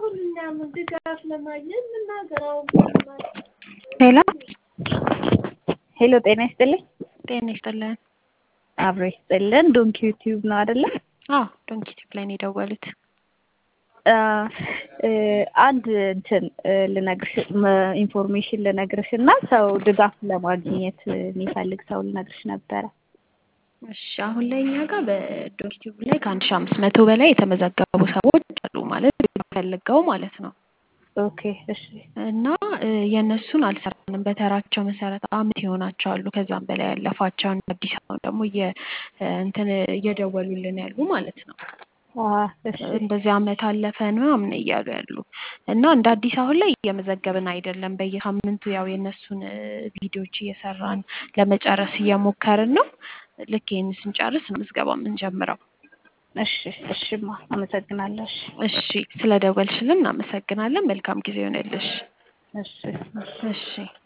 አሁን እኛም ድጋፍ ለማግኘት የምናገረው ሄሎ ሄሎ፣ ጤና ይስጥልኝ። ጤና ይስጥልን። አብሮ ይስጥልን። ዶንኪ ዩቲዩብ ነው አይደለ? አዎ ዶንኪ ቲዩብ ላይ ነው የደወሉት። አንድ እንትን ልነግርሽ ኢንፎርሜሽን ልነግርሽ እና ሰው ድጋፍ ለማግኘት የሚፈልግ ሰው ልነግርሽ ነበረ። እሺ አሁን ላይ እኛ ጋር በዶንኪ ቲዩብ ላይ ከአንድ ሺህ አምስት መቶ በላይ የተመዘገቡ ሰዎች አሉ ማለት ፈልገው ማለት ነው። ኦኬ እሺ። እና የእነሱን አልሰራንም በተራቸው መሰረት አመት ይሆናቸው አሉ ከዛም በላይ ያለፋቸው አዲስ አበባ ደግሞ እንትን እየደወሉልን ያሉ ማለት ነው። እንደዚህ አመት አለፈን ምናምን እያሉ ያሉ እና እንደ አዲስ አሁን ላይ እየመዘገብን አይደለም። በየሳምንቱ ያው የእነሱን ቪዲዮዎች እየሰራን ለመጨረስ እየሞከርን ነው። ልክ ይህን ስንጨርስ ነው ምዝገባ የምንጀምረው። እሺ እሺማ፣ አመሰግናለሁ። እሺ ስለ ደወልሽልን እናመሰግናለን። መልካም ጊዜ ይሆንልሽ። እሺ እሺ